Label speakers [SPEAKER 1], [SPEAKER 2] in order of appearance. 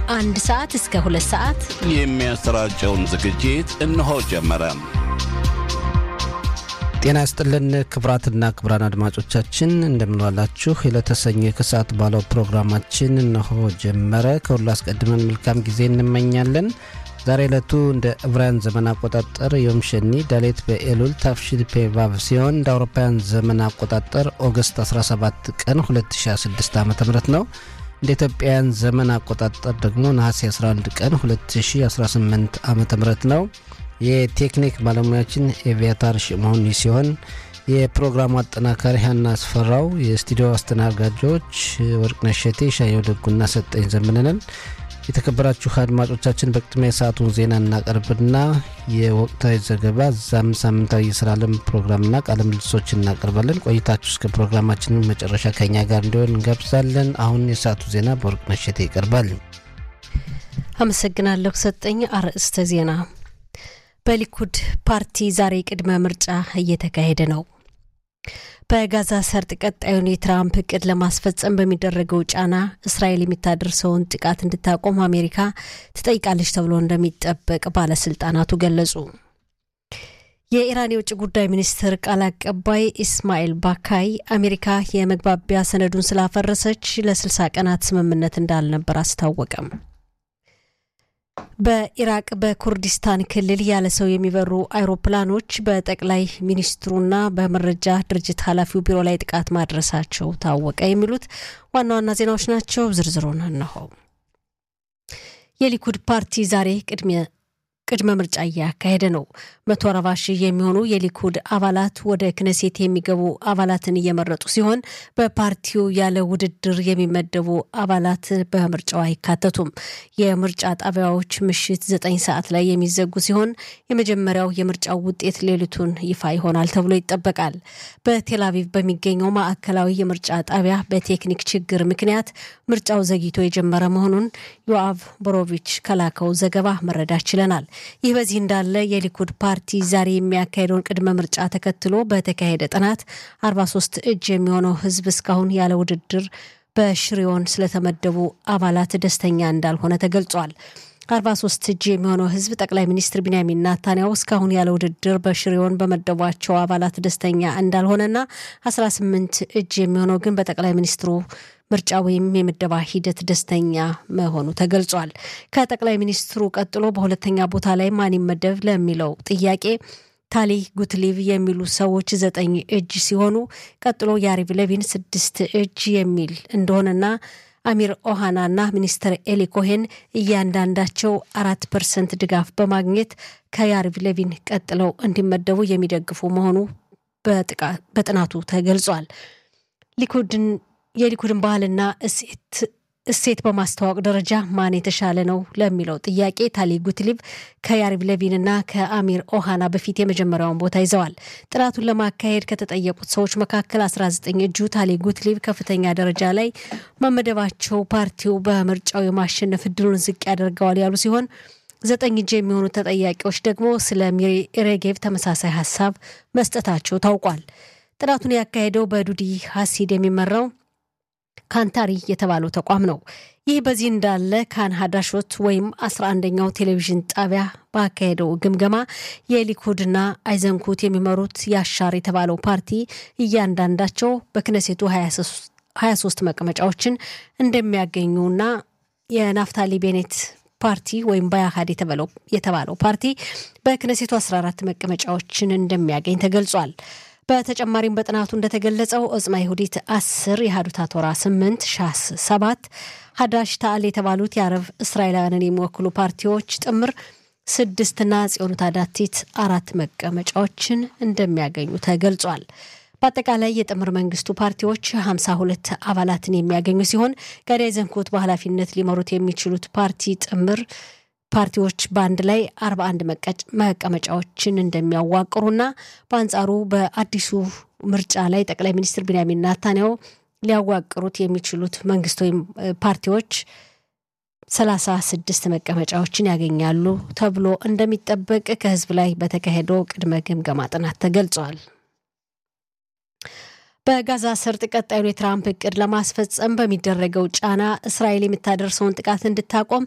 [SPEAKER 1] አንድ ሰዓት እስከ ሁለት ሰዓት
[SPEAKER 2] የሚያሰራጨውን ዝግጅት እነሆ ጀመረ።
[SPEAKER 3] ጤና ይስጥልን ክቡራትና ክቡራን አድማጮቻችን እንደምንዋላችሁ። የለተሰኘ ከሰዓት ባለው ፕሮግራማችን እነሆ ጀመረ። ከሁሉ አስቀድመን መልካም ጊዜ እንመኛለን። ዛሬ ዕለቱ እንደ ዕብራውያን ዘመን አቆጣጠር ዮም ሸኒ ዳሌት በኤሉል ታፍሺል ፔቫቭ ሲሆን እንደ አውሮፓውያን ዘመን አቆጣጠር ኦገስት 17 ቀን 2016 ዓ ም ነው። እንደ ኢትዮጵያውያን ዘመን አቆጣጠር ደግሞ ነሐሴ 11 ቀን 2018 ዓ ም ነው። የቴክኒክ ባለሙያችን ኤቪያታር ሽመሆኒ ሲሆን የፕሮግራሙ አጠናካሪ ሀና አስፈራው፣ የስቱዲዮ አስተናጋጆች ወርቅነሽ ሸቴ፣ ሻየው ደጉና ሰጠኝ ዘምንንን። የተከበራችሁ አድማጮቻችን በቅድሚያ የሰዓቱን ዜና እናቀርብና የወቅታዊ ዘገባ እዛም ሳምንታዊ የስራ ዓለም ፕሮግራምና ቃለ ምልልሶች እናቀርባለን። ቆይታችሁ እስከ ፕሮግራማችን መጨረሻ ከኛ ጋር እንዲሆን እንጋብዛለን። አሁን የሰዓቱ ዜና በወርቅነሽ ሸቴ ይቀርባል።
[SPEAKER 1] አመሰግናለሁ ሰጠኝ። አርዕስተ ዜና በሊኩድ ፓርቲ ዛሬ ቅድመ ምርጫ እየተካሄደ ነው። በጋዛ ሰርጥ ቀጣዩን የትራምፕ እቅድ ለማስፈጸም በሚደረገው ጫና እስራኤል የሚታደርሰውን ጥቃት እንድታቆም አሜሪካ ትጠይቃለች ተብሎ እንደሚጠበቅ ባለስልጣናቱ ገለጹ። የኢራን የውጭ ጉዳይ ሚኒስትር ቃል አቀባይ ኢስማኤል ባካይ አሜሪካ የመግባቢያ ሰነዱን ስላፈረሰች ለ60 ቀናት ስምምነት እንዳልነበር አስታወቀም። በኢራቅ በኩርዲስታን ክልል ያለ ሰው የሚበሩ አይሮፕላኖች በጠቅላይ ሚኒስትሩና በመረጃ ድርጅት ኃላፊው ቢሮ ላይ ጥቃት ማድረሳቸው ታወቀ። የሚሉት ዋና ዋና ዜናዎች ናቸው። ዝርዝሩን እነሆ። የሊኩድ ፓርቲ ዛሬ ቅድሚያ ቅድመ ምርጫ እያካሄደ ነው። መቶ አርባ ሺህ የሚሆኑ የሊኩድ አባላት ወደ ክነሴት የሚገቡ አባላትን እየመረጡ ሲሆን በፓርቲው ያለ ውድድር የሚመደቡ አባላት በምርጫው አይካተቱም። የምርጫ ጣቢያዎች ምሽት ዘጠኝ ሰዓት ላይ የሚዘጉ ሲሆን የመጀመሪያው የምርጫው ውጤት ሌሊቱን ይፋ ይሆናል ተብሎ ይጠበቃል። በቴል አቪቭ በሚገኘው ማዕከላዊ የምርጫ ጣቢያ በቴክኒክ ችግር ምክንያት ምርጫው ዘግይቶ የጀመረ መሆኑን ዮአቭ ቦሮቪች ከላከው ዘገባ መረዳት ችለናል። ይህ በዚህ እንዳለ የሊኩድ ፓርቲ ዛሬ የሚያካሄደውን ቅድመ ምርጫ ተከትሎ በተካሄደ ጥናት 43 እጅ የሚሆነው ሕዝብ እስካሁን ያለ ውድድር በሽሪዮን ስለተመደቡ አባላት ደስተኛ እንዳልሆነ ተገልጿል። 43 እጅ የሚሆነው ሕዝብ ጠቅላይ ሚኒስትር ቢንያሚን ናታንያው እስካሁን ያለ ውድድር በሽሪዮን በመደቧቸው አባላት ደስተኛ እንዳልሆነና 18 እጅ የሚሆነው ግን በጠቅላይ ሚኒስትሩ ምርጫ ወይም የምደባ ሂደት ደስተኛ መሆኑ ተገልጿል። ከጠቅላይ ሚኒስትሩ ቀጥሎ በሁለተኛ ቦታ ላይ ማን ይመደብ ለሚለው ጥያቄ ታሊ ጉትሊቭ የሚሉ ሰዎች ዘጠኝ እጅ ሲሆኑ ቀጥሎ ያሪቭ ለቪን ስድስት እጅ የሚል እንደሆነና አሚር ኦሃናና ሚኒስትር ኤሊ ኮሄን እያንዳንዳቸው አራት ፐርሰንት ድጋፍ በማግኘት ከያሪቭ ለቪን ቀጥለው እንዲመደቡ የሚደግፉ መሆኑ በጥናቱ ተገልጿል። ሊኩድን የሊኩድን ባህልና እሴት በማስተዋወቅ ደረጃ ማን የተሻለ ነው ለሚለው ጥያቄ ታሊ ጉትሊቭ ከያሪቭ ለቪንና ከአሚር ኦሃና በፊት የመጀመሪያውን ቦታ ይዘዋል። ጥናቱን ለማካሄድ ከተጠየቁት ሰዎች መካከል 19 እጁ ታሊ ጉትሊቭ ከፍተኛ ደረጃ ላይ መመደባቸው ፓርቲው በምርጫው የማሸነፍ እድሉን ዝቅ ያደርገዋል ያሉ ሲሆን ዘጠኝ እጅ የሚሆኑ ተጠያቂዎች ደግሞ ስለ ሚሪ ሬጌቭ ተመሳሳይ ሀሳብ መስጠታቸው ታውቋል። ጥናቱን ያካሄደው በዱዲ ሀሲድ የሚመራው ካንታሪ የተባለው ተቋም ነው። ይህ በዚህ እንዳለ ካን ሀዳሾት ወይም አስራ አንደኛው ቴሌቪዥን ጣቢያ ባካሄደው ግምገማ የሊኩድና አይዘንኩት የሚመሩት ያሻር የተባለው ፓርቲ እያንዳንዳቸው በክነሴቱ 23 መቀመጫዎችን እንደሚያገኙና የናፍታሊ ቤኔት ፓርቲ ወይም ባያሃድ የተባለው ፓርቲ በክነሴቱ 14 መቀመጫዎችን እንደሚያገኝ ተገልጿል። በተጨማሪም በጥናቱ እንደተገለጸው ኦጽማ ይሁዲት አስር የሀዱታ ቶራ ስምንት ሻስ ሰባት ሀዳሽ ታአል የተባሉት የአረብ እስራኤላውያንን የሚወክሉ ፓርቲዎች ጥምር ስድስትና ጽዮኑት አዳቲት አራት መቀመጫዎችን እንደሚያገኙ ተገልጿል። በአጠቃላይ የጥምር መንግስቱ ፓርቲዎች 52 አባላትን የሚያገኙ ሲሆን ጋዳይ ዘንኮት በኃላፊነት ሊመሩት የሚችሉት ፓርቲ ጥምር ፓርቲዎች በአንድ ላይ 41 መቀመጫዎችን እንደሚያዋቅሩና በአንጻሩ በአዲሱ ምርጫ ላይ ጠቅላይ ሚኒስትር ቢንያሚን ናታንያሁ ሊያዋቅሩት የሚችሉት መንግስት ወይም ፓርቲዎች ሰላሳ ስድስት መቀመጫዎችን ያገኛሉ ተብሎ እንደሚጠበቅ ከህዝብ ላይ በተካሄደው ቅድመ ግምገማ ጥናት ተገልጿል። በጋዛ ሰርጥ ቀጣዩን የትራምፕ እቅድ ለማስፈጸም በሚደረገው ጫና እስራኤል የምታደርሰውን ጥቃት እንድታቆም